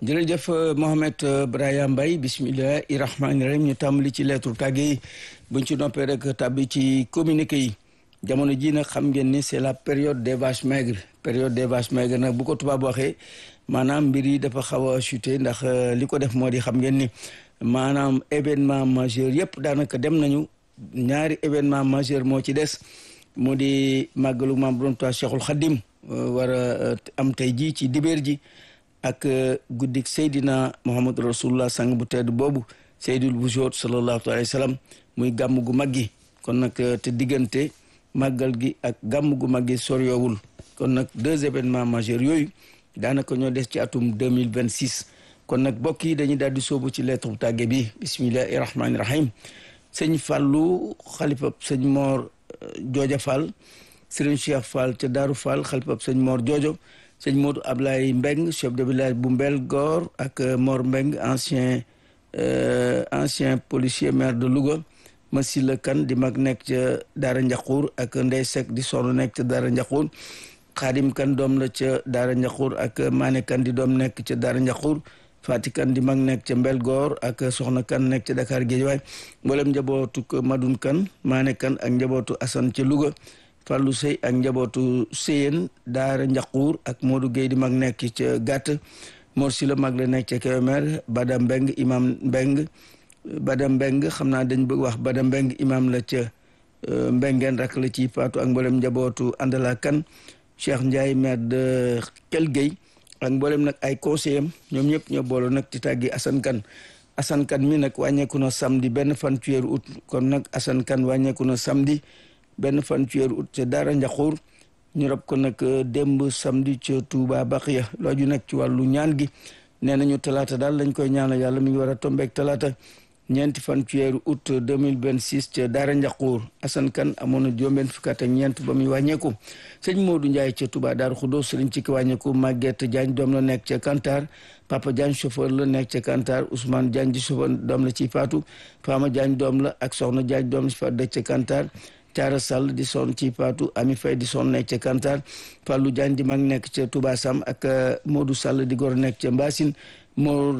jërëjëf Mohamed Braya Mbaye bismillahi rahmaani rahim ñu tàmbali ci lettre tàgge yi buñ ci noppee rek tàbbi ci communiqué yi jamono ji nag xam ngeen ni c'est la période des vaches maigres période des vaches maigres nag bu ko tubaab waxee maanaam mbir yi dafa xaw a chuté ndax li ko def moo di xam ngeen ni maanaam événement majeur yëpp daanaka dem nañu ñaari événement majeur moo ci des moo di màggalu maam borom Tuubaa Cheikhul Khadim war a am tey ji ci dibéer ji ak guddik Seydina Muhammad rasulullah sang bu tedd boobu Seydul Wujuud sallallahu alayhi wa sallam muy gàmm gu mag gi kon nag te diggante màggal gi ak gàmm gu mag gi soryoowul kon nag deux événements majeurs yooyu daanaka ñoo des ci atum deux mille vingt six kon nag bokk yi dañuy daal di sóobu ci lettre bu tàgge bi bismillahi rahmaani rahim sëñ Fallou xalifab sëñ Mor Jooja Fall sëriñ Cheikh Fall ca Daaru Fall xalifab sëñ Mor Joojo sëñ Modou Ablaye Mbeng chef de village bu Mbel Goor ak Mor Mbeng ancien ancien policier maire de Louga Masila Kan di mag nekk ca Daara Njaxuur ak Ndey Sek di sonn nekk ca Daara Njaxuur Xaadim Kan doom la ca Daara Njaxuur ak Maane Kan di doom nekk ca Daara Njaxuur Fati Kan di mag nekk ca Mbel Goor ak Soxna Kan nekk ca Dakar Géejawaay mboolem njabootu Madun Kan Maane Kan ak njabootu Asan ca Louga Fallou Sey ak njabootu Seyeen Daara Njaxuur ak Modou Gueye di mag nekk ca Gàtt Mor si la mag la nekk ca Kébémer Bada Mbeng imam Mbeng Bada Mbeng xam naa dañ bëgg wax Bada Mbeng imam la ca Mbengeen rak la ci faatu ak mboolem njabootu Andala Kan Cheikh Ndiaye maire de Kel Gueye ak mboolem nag ay conseillers ñoom ñëpp ñoo booloo nag ci tàggi Assane Kane Assane Kane mi nag wàññeeku na samedi benn fan ci weeru août kon nag Assane Kane wàññeeku na samedi benn fan ci weeru août ca Daara Njaxuur ñu rab ko nag démb samedi ca Touba Baxiya looju nag ci wàllu ñaan gi nee nañu talaata daal lañ koy ñaanal yàlla mi ngi war a tombeek talaata ñeenti fan ci weeru août 2026 ca Daara Njaxuur Assane Kane amoon na juróom-benn fukk ak ñeent ba muy wàññeeku sëñ Modou Ndiaye ca Touba Daaru Xudoos sëriñ ci ki wàññeeku Maguette Diagne doom la nekk ca Kantar Papa Diagne chauffeur la nekk ca Kantar Ousmane Diagne di chauffeur doom la ci faatu Fama Diagne doom la ak Soxna Diagne doom la ci faatu dëkk ca Kantar Caara Sall di son ci faatu Ami Faye di son nekk ca Kantar Fallou Diagne di mag nekk ca Touba Sam ak Modou Sall di gor nekk ca Mbasine Mor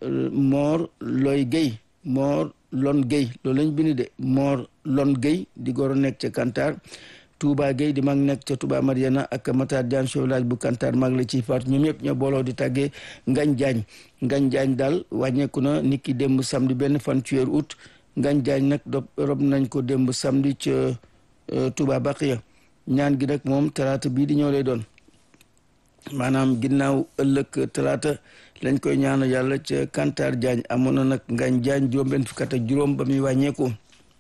Mor Loy Guèye Mor Lon Guèye loolu lañ bind de Mor Lon Guèye di gor nekk ca Kantar Touba Guèye di mag nekk ca Touba Mariana ak Matar Diagne chef village bu Kantar mag la ci faatu ñoom ñëpp ñoo booloo di tàggee Ngañ Diagne Ngañ Diagne daal wàññeeku na nit ki démb samedi benn fan ci weeru août Ngañ Diagne nag do rob nañ ko démb samedi ca Touba Baqiya ñaan gi nag moom talaata bii di ñëw lay doon maanaam ginnaaw ëllëg talaata lañ koy ñaanu yàlla ca Kantar Diagne amoon na nag Ngañ Diagne juróom-benn fukk ak juróom ba muy wàññeeku.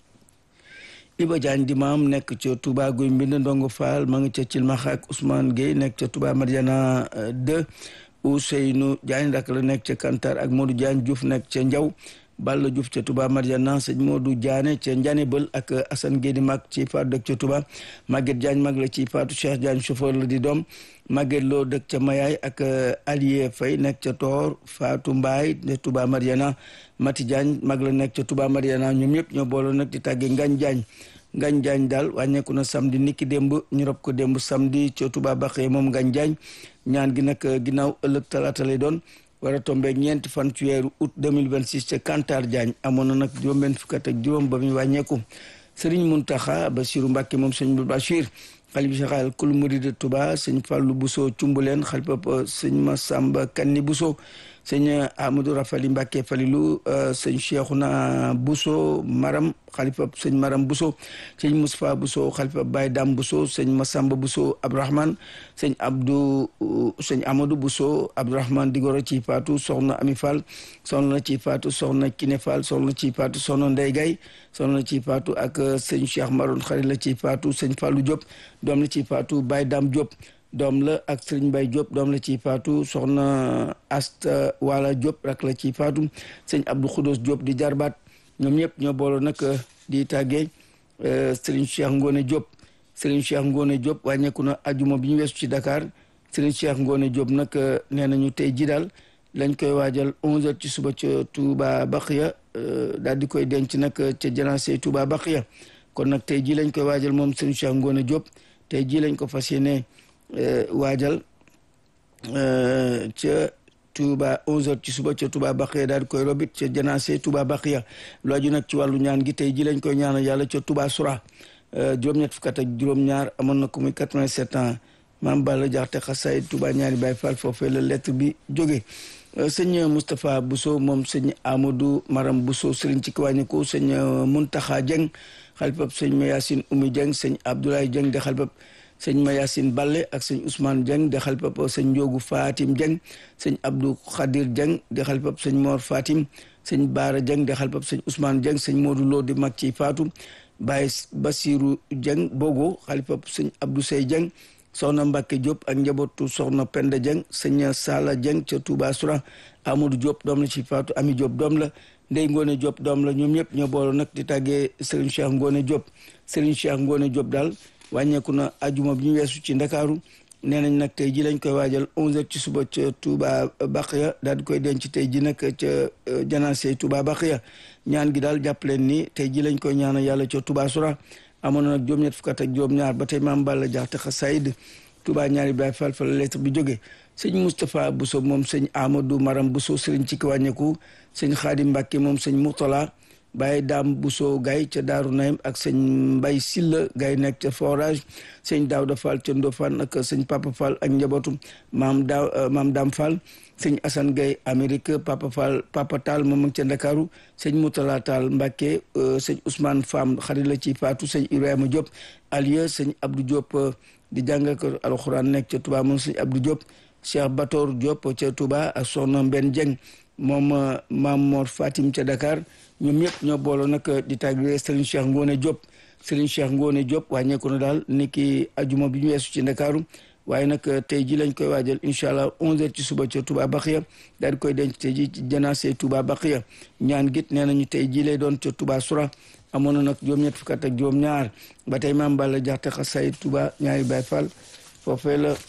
Iba Diagne di maam nekk ca Touba Guy Mbind Ndongo Fall ma ngi ca Cilmaxa ak Ousmane Gueye nekk ca Touba Mariana 2 Ousseynou Diagne rak la nekk ca Kantar ak Modou Diagne Diouf nekk ca Njaw Balla Diouf ca Touba Mariana sëñ Modou Diané ca Ndiané Bël ak Assane Gueye di mag ci faatu dëkk ca Touba Maguette Diagne mag la ci faatu Cheikh Diagne chauffeur la di doom Maguette Lo dëkk ca Mayaay ak Alié Faye nekk ca Toor Fatou Mbaye de Touba Mariana Mati Diagne mag la nekk ca Touba Mariana ñoom ñëpp ñoo booloo nag di tàggee Ngañ Diagne Ngañ Diagne daal wàññeeku na samedi niki démb ñu rob ko démb samedi ca Touba Baxee moom Ngañ Diagne ñaan gi nag ginnaaw ëllëg talaata lay doon war a tombé ñeenti fan ci weeru août 2026 ca Kantar Diagne amoon na nag juróom-benn fukk ak juróom ba muy wàññeeku Serigne Mountakha Bassirou Mbacké moom sëñ Bachir xalif général kul murid de Touba sëñ Fallou Bousso Cumbuleen xalifa sëñ Massamba Kanni Bousso sëñ Amadou Rafali Mbacké Falilou sëñ Cheikhouna Bousso Maram xalifa sëñ Maram Bousso sëñ Moustapha Bousso xalifa Baye Dam Bousso sëñ Massamba Bousso Abdourahmane sëñ Abdou sëñ Amadou Bousso Abdourahmane Digoro ci faatu soxna Ami Fall soxna ci faatu soxna Kiné Fall soxna ci faatu soxna Ndey Gay soxna ci faatu ak sëñ Cheikh Maroon xarit la ci faatu sëñ Fallou Diop doom la ci faatu Baye Dam Diop doom la ak Serigne Baye Diop doom la ci faatu soxna Asta Wala Diop rak la ci faatu sëñ Abdou Khoudos Diop di jarbaat ñoom ñëpp ñoo booloo nag di tàggee Serigne Cheikh Ngone Diop Serigne Cheikh Ngone Diop wàññeeku na ajuma bi ñu weesu ci Dakar Serigne Cheikh Ngone Diop nag nee nañu tey ji daal lañ koy waajal 11h ci suba ca Touba Baxiya daal di koy denc nag ca janaase Touba Baxiya kon nag tey ji lañ koy waajal moom Serigne Cheikh Ngone Diop tey ji lañ ko fas yéene waajal ca Touba 11h ci suba ca Touba Baxiya daal di koy robit ca janaase Touba Baxiya lu aju nag ci wàllu ñaan gi tey ji lañ koy ñaanal yàlla ca Touba Soura juróom-ñett fukk ak juróom-ñaar amoon na ko muy 87 ans maam Balla Jaxate xasaay Touba ñaari Baay Fall foofee la lettre bi jóge sëñ Moustapha Bousso moom sëñ Amadou Maram Bousso sëriñ ci kiwàññiku sëñ Muntaxa Dieng xalifab sëñ Mayasin Oumy Dieng sëñ Abdoulaye Dieng de xalifab sëñ Mayasin Balle ak sëñ Ousmane Dieng de xalifab sëñ Njoogu Fatim Dieng sëñ Abdou Khadir Dieng de xalifab sëñ Mor Fatim sëñ Baara Dieng de xalifab sëñ Ousmane Dieng sëñ Modou Lo di mag ci Faatu Baye Basiru Dieng Bogo xalifab sëñ Abdou Sey Dieng soxna Mbacke Diop ak njabootu soxna Penda Dieng sëñ Sala Dieng ca Touba Soura Amadou Diop doom la ci Faatu Ami Diop doom la Ndey Ngone Diop doom la ñoom ñëpp ñoo boole nag di tàggee Serigne Cheikh Ngone Diop Serigne Cheikh Ngone Diop daal wàññeeku na ajuma bi ñu weesu ci Ndakaaru nee nañ nag tey ji lañ koy waajal 11h ci suba ca Touba Baxiya daal di koy denc tey ji nag ca janaase Touba Baxiya ñaan gi daal jàpp leen ni tey ji lañ koy ñaanal yàlla ca Touba Soura amoon na nag juróom-ñett fukk ak juróom-ñaar ba tey maam Balla Jaxate xasaayid Touba ñaari Baay Fall fa la lettre bi jóge sëñ Moustapha Bousso moom sëñ Amadou Maram Bousso sëriñ ci ki wàññeeku sëñ Xaadim Mbàkke moom sëñ Mourtala Baye Daam Bousso Gaye ca Daaru Naym ak sëñ Mbay Silla Gaye nekk ca forage sëñ Daawda Fall ca Ndofane ak sëñ Papa Fall ak njabootu maam daa maam Daam Fall sëñ Assane Gaye Amérique Papa Fall Papa Tall moom ak ca Ndakaaru sëñ Moutala Tall Mbàkke sëñ Ousmane Fam xarit la ci Faatu sëñ Ibrahima Diop Alieu sëñ Abdou Diop di jàngal ko alxuraan nekk ca Touba moom sëñ Abdou Diop Cheikh Batoor Diop ca Touba ak soxna Mbenn Dieng moom maam Mor Fatim ca Dakar ñoom ñëpp ñoo booloo nag di tàggee Serigne Cheikh Ngone Diop Serigne Cheikh Ngone Diop wàññeeku na daal ni ki ajuma bi ñu weesu ci Ndakaaru waaye nag tey ji lañ koy waajal incha allah 11h ci suba ca Touba Baxiya daal di koy denc tey ji ci janaase Touba Baxiya ñaan git nee nañu tey ji lay doon ca Touba Soura amoon na nag juróom-ñett fukk ak juróom-ñaar ba tey maam Balla Jaxate xasaay Touba ñaari Baay Fall foofee la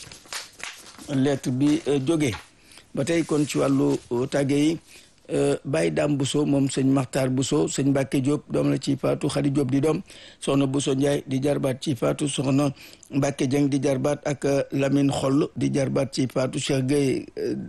lettre bi jóge ba tey kon ci wàllu tàgge yi Baye Dame Bousso moom sëñ Maxtaar Bousso sëñ Mbàkke Diop doom la ci faatu Xadi Diop di doom soxna Bousso Ndiaye di jarbaat ci faatu soxna Mbàkke Dieng di jarbaat ak Lamine Xoll di jarbaat ci faatu Cheikh Gueye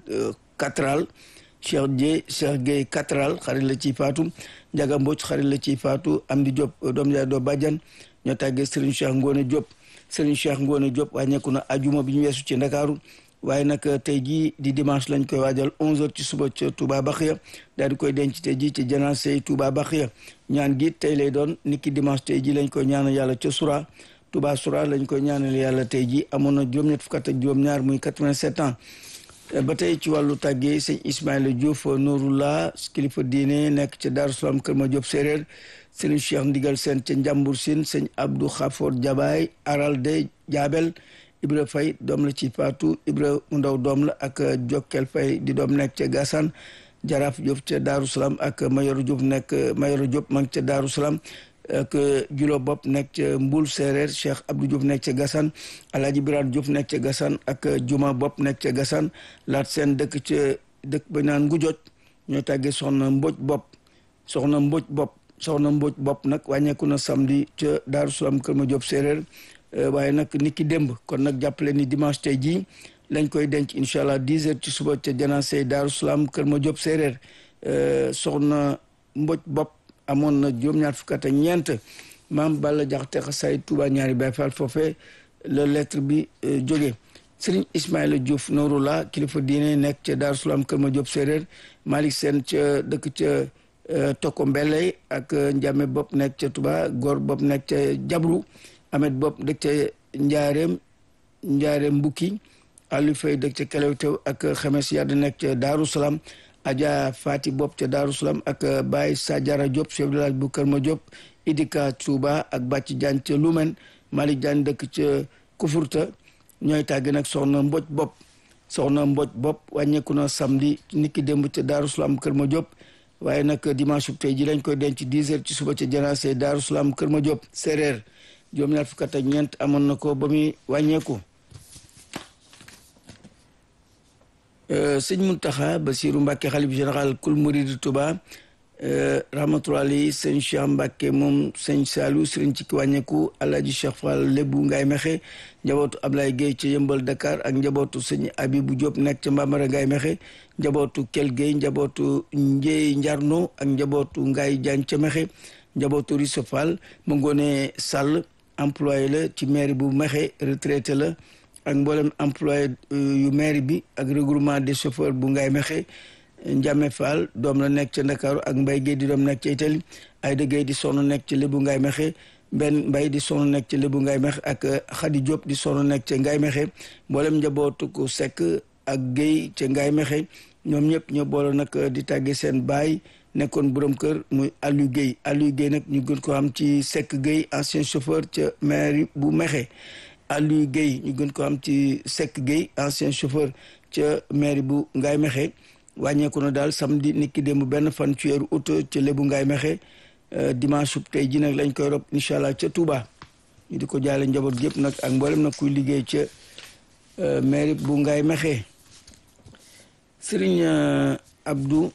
Katral Cheikh Dieye Cheikh Gueye Katral xarit la ci faatu Njaga Mbocc xarit la ci faatu Amdi Diop doom yaay doo bàjjan ñoo tàggee Serigne Cheikh Ngone Diop Serigne Cheikh Ngone Diop wàññeeku na ajuma bi ñu weesu ci Ndakaaru waaye nag tey jii di dimanche lañ koy waajal 11h ci suba ca Touba Baxiya daal di koy denc tey jii ci janaase Touba Baxiya ñaan gi tey lay doon niki dimanche tey jii lañ koy ñaanal yàlla ca Soura Touba Soura lañ koy ñaanal yàlla tey jii amoon na juróom-ñett fukk ak juróom-ñaar muy 87 ans. ba tey ci wàllu tàggee sëñ Ismaïla Diouf Nouroullah kilifa diine nekk ca Daaru Salaam Kër Ma Diop séeréer sëñ Cheikh Ndigal Sène ca Njàmbur Sine sëñ Abdou Khafor Jabaay Aral de Jaabel Ibra Fay doom la ci Faatu Ibra mu ndaw doom la ak Jokkel Fay di doom nekk ca Gassane Jaraaf Diop ca Daaru Salaam ak Mayoro Diop nekk Mayoro Diop ma ngi ca Daaru Salaam ak Julo Bopp nekk ca Mbul Séeréer Cheikh Abdou Diop nekk ca Gassane Alaaji Birane Diop nekk ca Gassane ak Juma Bopp nekk ca Gassane laat seen dëkk ca dëkk ba naan Ngujoj ñoo tàggee soxna Mboj Bopp soxna Mboj Bopp soxna Mboj Bopp nag wàññeeku na samedi ca Daaru Salaam Kër Ma Diop Séeréer waaye nag nit ki démb kon nag jàppale ni dimanche tey jii lañ koy denc incha allah 10 heures ci suba ca janaase Daaru Salaam Kër Ma Diop séeréer soxna Mboj Bopp amoon na juróom-ñaar fukk ak ñeent maam Balla Jaxate xasaay Touba ñaari Baay Faal foofee la lettre bi jóge Sëriñ Ismaïla Diouf Nouroullah kilifa diine nekk ca Daaru Salaam Kër Ma Diop séeréer Malick Sène ca dëkk ca Toko Mbelley ak Njame Bopp nekk ca Touba Góor Bopp nekk ca Jabru Amet Bopp dëkk ca Njaareem Njaareem Mbukki Aliou Faye dëkk ca Kelewtew ak Xemes Yadd nekk ca Daaru Salaam Adja Fati Bopp ca Daaru Salaam ak Baye Sadiara Diop chef de village bu Kër Ma Diop Idika Touba ak Bàcc Diagne ca Lumen Malick Diagne dëkk ca Kufurta ñooy tàgg nag soxna Mboj Bopp soxna Mboj Bopp wàññeeku na samedi niki démb ca Daaru Salaam Kër Ma Diop waaye nag dimanche tey ji lañ koy denc 10 heures ci suba ca janaase Daaru Salaam Kër Ma Diop séeréer juróom ñaar fukk ak ñeent amoon na ko ba muy wàññeeku sëñ Muntaxa Basiru Mbàkke xalif général kul murid Tuba rahmatullahi sëñ Cheikh Mbacke moom sëñ Saliou sëriñ ci ki wàññeeku alaaji Cheikh Fall lébu ngay mexe njabootu Ablaye Gueye ca yëmbal Dakar ak njabootu sëñ Abibou Diop nekk ca Mbamara ngay mexe njabootu Kel Gueye njabootu Ndieye Njarno ak njabootu Ngaye Diagne ca mexe njabootu Riso Fall mu ngoone Sall employé la ci mairie bu mexe retraité la ak mboolem employé yu mairie bi ak regroupement des chauffeurs bu ngay mexe Njame Fall doom la nekk ca Ndakaaru ak Mbay Gueye di doom nekk ca Italie Ayda Gueye di sonn nekk ca Lébu Ngaay Mexe benn Mbay di sonn nekk ca Lébu Ngaay Mexe ak Xadi Diop di sonn nekk ca Ngaay Mexe mboolem njabootu ko Sekk ak Gueye ca Ngaay Mexe ñoom ñëpp ñoo boole nag di tàggee seen baay nekkoon borom kër muy Aliou Gueye Aliou Gueye nag ñu gën ko am ci Sekk Gueye ancien chauffeur ca mairie bu Mexe Aliou Gueye ñu gën ko am ci Sekk Gueye ancien chauffeur ca mairie bu Ngaay Mexe wàññeeku na daal samedi nit ki démb benn fan ci weeru août ca lébu ngaay mexe dimanche sub tey ji nag lañ koy rob incha allah ca Touba ñu di ko jaale njaboot gépp nag ak mboolem nag kuy liggéey ca mairie bu ngaay mexe sëriñ Abdou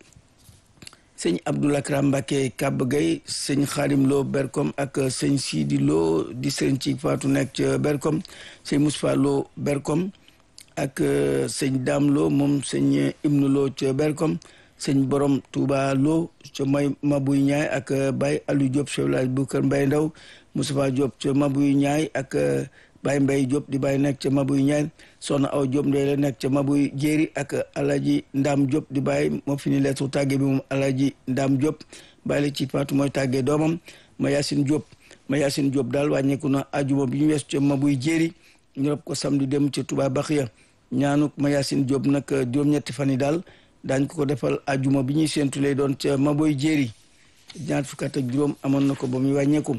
sëñ Abdou Lakram Mbacke Kab Gay sëñ Xaadim Lo Berkom ak sëñ Sidi Lo di sëriñ ci faatu nekk ca Berkom sëñ Moustapha Lo Berkom ak sëñ Dame Lo moom sëñ Ibnu Lo ca Berkom sëñ Borom Touba Lo ca may Mabuy Ñaay ak Baye Aliou Diop chef village bu Kër Mbay Ndaw Moustapha Diop ca Mabuy Ñaay ak Baye Mbay Diop di Baye nekk ca Mabuy Ñaay Soxna Aw Diop ndey la nekk ca Mabuy Jéeri ak Alaji Ndam Diop di Baye moo fi ni lettre tàgge bi moom Alaji Ndam Diop Baye la ci faatu mooy tàggee doomam ma Yacine Diop ma Yacine Diop daal wàññeeku na ajuma bi ñu wees ca Mabuy Jéeri ñu rob ko samedi dem ca Touba Baxiya ñaanuk Mayacine Diop nag juróom-ñetti fan yi daal daañ ko ko defal ajuma bi ñuy séentu lay doon ca Maboy Jéeri ñaar fukk ak juróom amoon na ko ba muy wàññeeku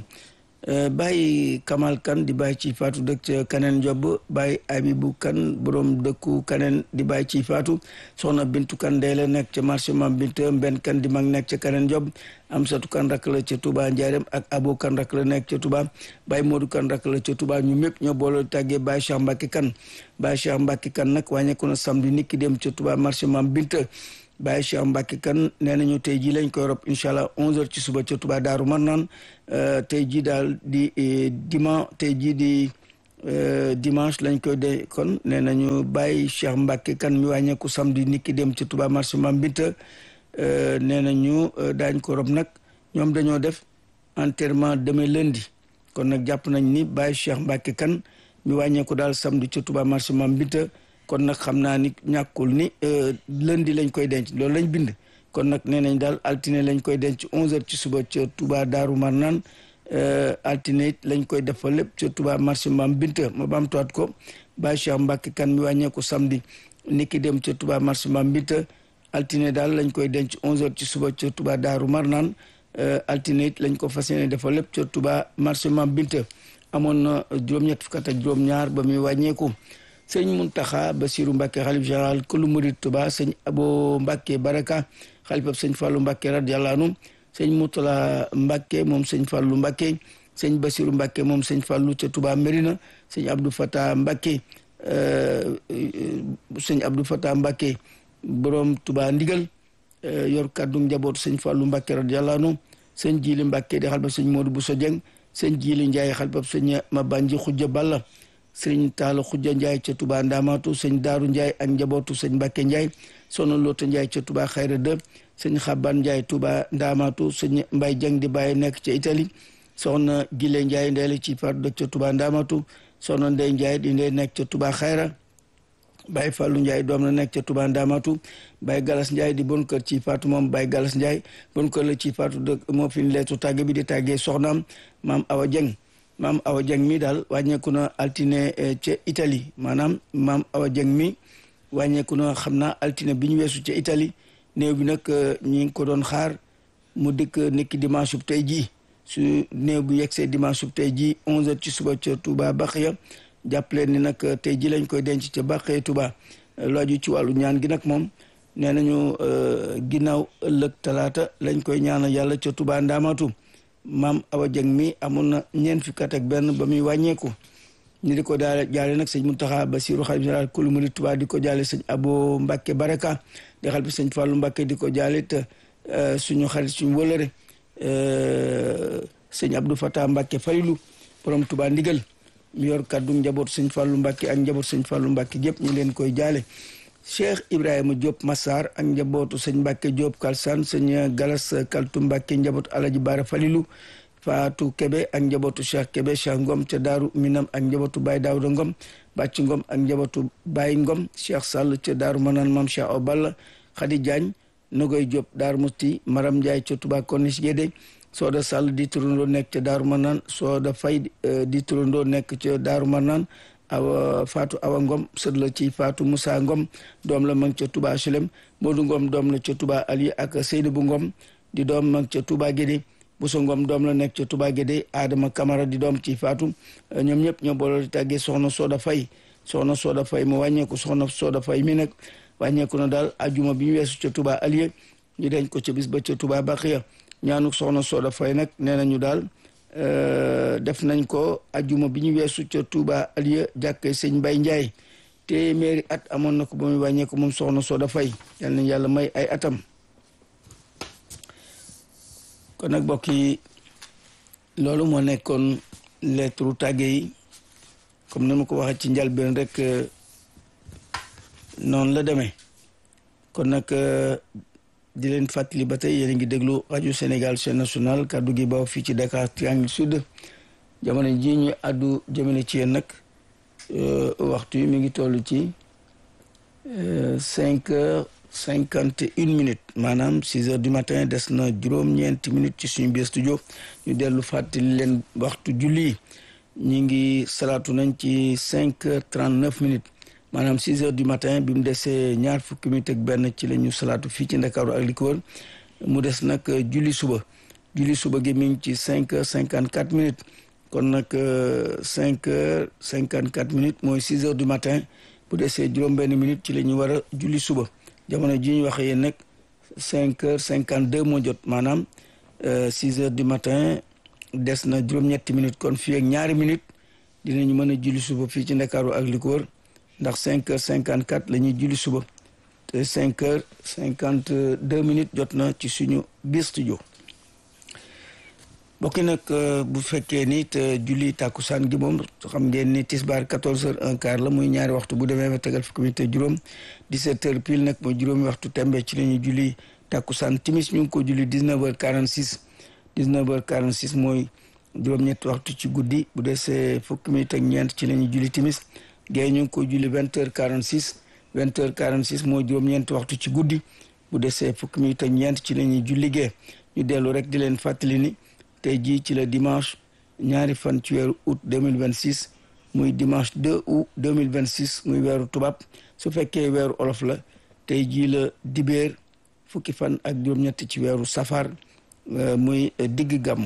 bàyyi Kamal Kan di bàyyi ci faatu dëkk ca Kaneen Job bàyyi Abibu Kan borom dëkku Kaneen di bàyyi ci faatu soxna Bintu Kan day la nekk ca marché Mam Binta Mbenn Kan di mag nekk ca Kaneen Job Amsatu Kan rakk la ca Touba Ndiarème ak Abo Kan rakk la nekk ca Touba Baye Modou Kan rakk la ca Touba ñu mépp ñoo boole tàggee Baye Cheikh Mbacke Kan Baye Cheikh Mbacke Kan nag wàññeeku na samedi nit ki dem ca Touba marché Mam Binta Baye Cheikh Mbacke Kan nee nañu tey jii lañ koy rob incha allah 11h ci suba ca Touba Daaru Marnaan tey jii daal di dimanche tey jii di dimanche lañ koy de kon nee nañu Baye Cheikh Mbacke Kan mi wàññeeku samedi nit ki dem ca Touba marché Mam Binta nee nañu daañ ko rob nag ñoom dañoo def enterrement demain lundi kon nag jàpp nañ ni Baye Cheikh Mbacke Kan mi wàññeeku daal samedi ca Touba marché Mam Binta kon nag xam naa ni ñàkkul ni lundi lañ koy denc loolu lañ bind kon nag nee nañ daal altine lañ koy denc 11h ci suba ca Touba Daaru Marnaan altine it lañ koy defal lépp ca Touba marché Mam Binta ma baamtuwaat ko Baye Cheikh Mbacke Kan mi wàññeeku samedi niki dem ca Touba marché Mam Binta altine daal lañ koy denc 11h ci suba ca Touba Daaru Marnaan altine it lañ ko fas yéene defal lépp ca Touba marché Mam Binta amoon na juróom-ñett fukk ak juróom-ñaar ba muy wàññeeku. sëñ Muntaxa Basiru Mbàkke xalif général kulu murid Tuba sëñ Abo Mbàkke Baraka xalifab sëñ Fàllu Mbàkke radiyallahu anhu sëñ Mutala Mbàkke moom sëñ Fàllu Mbàkke sëñ Basiru Mbàkke moom sëñ Fàllu ca Tuba Mérina sëñ Abdou Fata Mbàkke sëñ Abdou Fata Mbàkke borom Tuba ndigal yor kàddu njabootu sëñ Fàllu Mbàkke radiyallahu anhu sëñ Jili Mbàkke di xalifab sëñ Moodu Buso Jeng sëñ Jili Njaay xalifab sëñ Mabanji Xujja Balla sëriñ Taala Xujja Njaay ca Touba Ndamatu sëñ Daaru Njaay ak njabootu sëñ Mbàkke Njaay sono Loota Njaay ca Touba Xayra de sëñ Xaban Njaay Touba Ndamatu sëñ Mbay Jang di bàyyi nekk ca Italie soxna Gile Njaay ndey la ci faatu dëkk ca Touba Ndamatu soxna Ndey Njaay di ndey nekk ca Touba Xayra Baye Fallou Ndiaye doom la nekk ca Touba Ndamatu Baye Galas Ndiaye di bon kër ci faatu moom Baye Galas Ndiaye bon kër la ci faatu dëkk moo fi leetu tàgge bi di tàggee soxnaam maam Awa Jeng maam Awa Jeng mi daal wàññeeku na altine ca Italie maanaam maam Awa Jeng mi wàññeeku na xam naa altine bi ñu weesu ca Italie néew bi nag ñi ngi ko doon xaar mu dikk nekki dimanche bu tey jii su néew bu yegsee dimanche bu tey jii 11h ci suba ca Touba Baxiya jàpp leen ni nag tey ji lañ koy denc ca Baxiya Touba laaju ci wàllu ñaan gi nag moom nee nañu ginnaaw ëllëg talaata lañ koy ñaanal yàlla ca Touba Ndamatu maam Awa Jeng mi amoon na ñeent fukki at ak benn ba muy wàññeeku ñu di ko daal jaale nag sëñ Muntaxa Basiru xalif général kulu murid Tuubaa di ko jaale sëñ Abo Mbàkke Baraka di xal bi sëñ Fàllu Mbàkke di ko jaale te suñu xarit suñu wëlëre sëñ Abdou Fatah Mbacke Falilu borom Touba ndigal mi yor kaddu njabootu sëñ Fallou Mbacke ak njabootu sëñ Fallou Mbacke gépp ñu leen koy jaale Cheikh Ibrahima Diop Massar ak njabootu sëñ Mbacke Diop Kalsan sëñ Galas Kaltu Mbacke njabootu Alaji Bara Falilu Fatou Kebe ak njabootu Cheikh Kebe Cheikh Ngom ca Daaru Minam ak njabootu Baye Daouda Ngom Bàcc Ngom ak njabootu Baye Ngom Cheikh Sall ca Daaru Manaan Mam Cheikh Obal Khady Diagne Nogoy Diop Daaru Musti Maram Ndiaye ca Touba Corniche Guédé Soda Sall di turandoo nekk ca Daaru Manaan Soda Fay di turandoo nekk ca Daaru Manaan awa Fatou Awa Ngom sët la ci Fatou Moussa Ngom doom la mag ca Touba Chelem Modou Ngom doom la ca Touba Ali ak Seydou Ngom di doom mag ca Touba Guédé Bousso Ngom doom la nekk ca Touba Guédé Adama Camara di doom ci Fatou ñoom ñëpp ñoo booloo di tàggee soxna Soda Fay soxna Soda Fay mu wàññeeku soxna Soda Fay mi nag wàññeeku na daal ajuma bi ñu weesu ca Touba Alié ñu denc ko ca bis ba ca Touba Baxiya ñaanu soxna Soda Fay nag nee nañu daal def nañ ko ajuma bi ñu weesu ca Touba Aliya jàkkee sëñ Mbay Njaay téeméeri at amoon na ko ba muy wàññeeku moom soxna Soda Fay yal nañ yàlla may ay atam kon nag mbokk yi loolu moo nekkoon lettre tàgge yi comme ni ma ko waxee ci njalbeen rek noonu la demee kon nag di leen fàttali ba tey yéen a ngi déglu rajo Sénégal chaîne nationale kaddu gi ba fii ci Dakar Triangle Sud jamono ji ñu àddu jëmale ci yéen nag waxtu yi mi ngi toll ci cinq heures cinquante une minutes maanaam six heures du matin des na juróom-ñeenti minutes ci suñu biir studio ñu dellu fàttali leen waxtu julli ñu ngi salaatu nañ ci cinq heures trente neuf minutes maanaam six heures du matin bi mu desee ñaar fukki minutes ak benn ci la ñu salaatu fii ci Ndakaaru ak li ko wër mu des nag julli suba julli suba gi mi ngi ci cinq heures cinquante quatre minutes kon nag cinq heures cinquante quatre minutes mooy six heures du matin bu desee juróom-benn minutes ci la ñu war a julli suba jamono ji ñu waxee yéen nag cinq heures cinquante deux moo jot maanaam six heures du matin des na juróom-ñetti minutes kon fii ak ñaari minutes dinañu mën a julli suba fii ci Ndakaaru ak li ko wër ndax cinq heures cinquante quatre la ñuy julli suba te cinq heures cinquante deux minutes jot na ci suñu biir studio bokki nag bu fekkee ni te julli tàkkusaan gi moom xam ngeen ni tisbaar quatorze heures un quart la muy ñaari waxtu bu demee ba tegal fukki minute juróom dix-sept heures pile nag mooy juróomi waxtu tembe ci la ñuy julli tàkkusaan timis ñu ngi ko julli dix-neuf heures quarante six dix-neuf heures quarante six mooy juróom-ñetti waxtu ci guddi bu desee fukki minute ak ñeent ci la ñuy julli timis géey ñu ngi ko julli vingt heures quarante six vingt heures quarante six mooy juróom-ñeenti waxtu ci guddi bu desee fukki minute ak ñeent ci la ñuy julli gee ñu dellu rek di leen fàttali ni tey jii ci la dimanche ñaari fan ci weeru août deux mille vingt six muy dimanche deux août deux mille vingt six muy weeru tubaab su fekkee weeru olof la tey jii la dibéer fukki fan ak juróom-ñett ci weeru safar muy digg gàmmu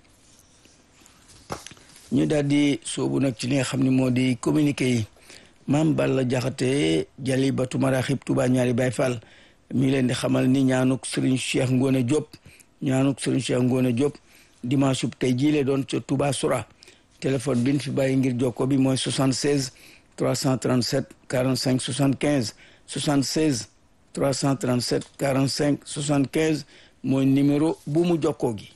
ñu daal di soobu nag ci li nga xam ne moo di communiqué yi maam Balla Jaxate jali batu maraxib Tuubaa ñaari Baay Faal mi leen di xamal ni ñaanuk Serigne Cheikh Ngone Diop ñaanuk Serigne Cheikh Ngone Diop dimanche bu tey jii la doon ca Touba Soura téléphone bi ñu fi bàyyi ngir jokko bi mooy 76 337 45 75 76 337 45 75 mooy numéro bu mu jokkoo gi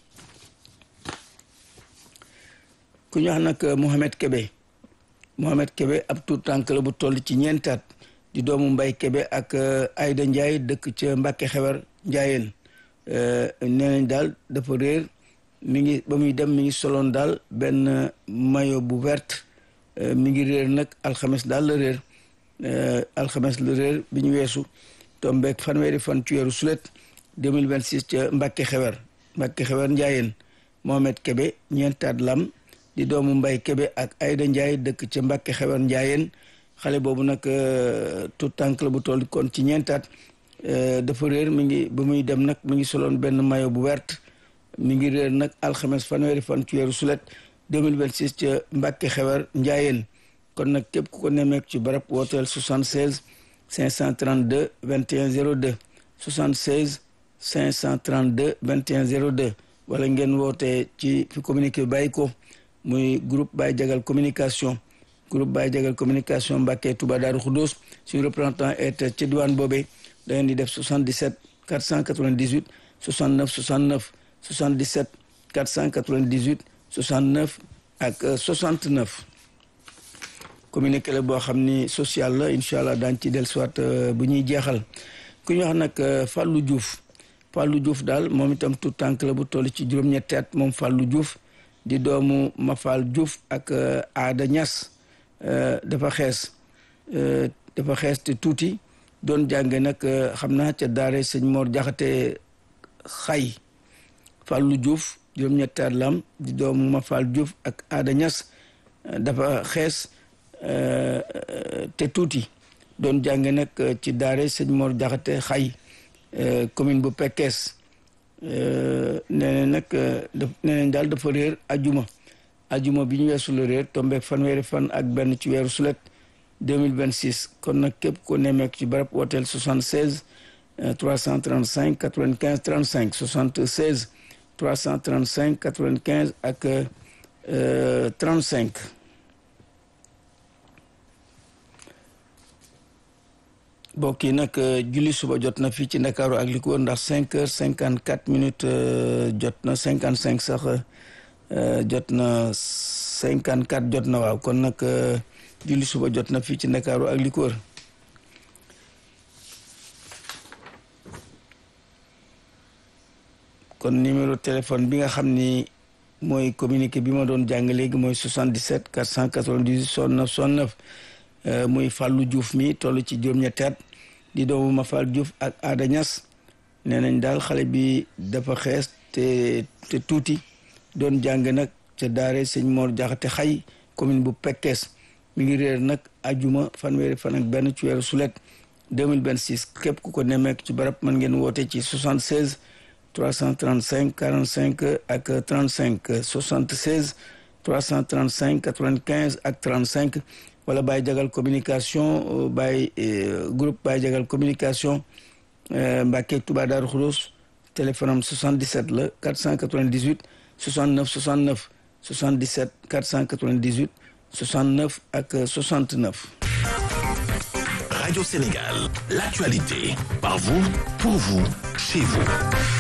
ku ñu wax nag Mohamed Kebe Mohamed Kebe ab tuut tànk la bu toll ci ñeentaat di doomu Mbay Kebe ak Ayda Ndiaye dëkk ca Mbàkke Xewar Njaayeen nee nañ daal dafa réer mi ngi ba muy dem mi ngi soloon daal benn maillot bu verte mi ngi réer nag alxames daal la réer alxames la réer bi ñu weesu tombeek fanweeri fan ci weeru sulet 2026 ca Mbàkke Xewar Mbàkke Xewar Njaayeen Mohamed Kebe ñeentaat lam di doomu Mbay Kebe ak Ayda Njaay dëkk ca Mbàkke Xewar Njaayeen xale boobu nag tout tànk la bu toll kon ci ñeentaat dafa réer mi ngi ba muy dem nag mi ngi soloon benn maillot bu verte mi ngi réer nag alxames fanweeri fan ci weeru sulet 2026 ca Mbàkke Xewar Njaayeen kon nag képp ku ko nemmeek ci barab wooteel 76 532 21 02 76 532 21 02 wala ngeen wootee ci fi communiqué bàyyi ko muy groupe Baye Jagal communication groupe Baye Jagal communication Mbàkke Touba Daaru Xudóos suñu représentant est ca diwaan boobee da ngeen di def 77 498 69 69 77 498 69 ak 69 communiqué la boo xam ni social la incha allah daañu ci dellusiwaat bu ñuy jeexal ku ñu wax nag Fallou Diouf Fallou Diouf daal moom itam tout tànk la bu toll ci juróom-ñetti at moom Fallou Diouf di doomu Mafal Diouf ak Aada Ñas dafa xees dafa xees te tuuti doon jànge nag xam naa ca daare sëñ Mor Jaxate xay Fallou Diouf juróom-ñetti at lam di doomu Mafal Diouf ak Aada Ñas dafa xees te tuuti doon jànge nag ci daare sëñ Mor Jaxate xay commune bu Pekes nee na nag nee nañ daal dafa réer ajuma ajuma bi ñu weesu la réer tombeek fanweeri fan ak benn ci weeru sulet 2026 kon nag képp ko nemmeek ci barab hôtel 76 335 95 35 76 335 95 ak 35 mbokk yi nag julli suba jot na fii ci ndakaaru ak li ko wër ndax cinq heures cinquante quatre minutes jot na cinquante cinq sax jot na cinquante quatre jot na waaw kon nag julli suba jot na fii ci ndakaaru ak li ko wër kon numéro téléphone bi nga xam ni mooy communiqué bi ma doon jàng léegi mooy 77 498 69 69 muy Fallou Diouf mi toll ci juróom-ñetti at di doomu Mafal Diouf ak Aada Ñas nee nañ daal xale bi dafa xees te te tuuti doon jàng nag ca daare sëñ Mor Jaxate xay commune bu Pekes mi ngi réer nag ajuma fanweeri fan ak benn ci weeru sulet 2026 képp ku ko nemmeek ci barab mën ngeen woote ci 76 335 45 ak 35 76 335 95 ak 35 wala Baye Jagal communication Baye groupe Baye Jagal communication Mbacke Touba Darou Khoudoss téléphone am 77 la 498 69 69 77 498 69 ak 69. Radio Sénégal, l'actualité, par vous, pour vous, chez vous.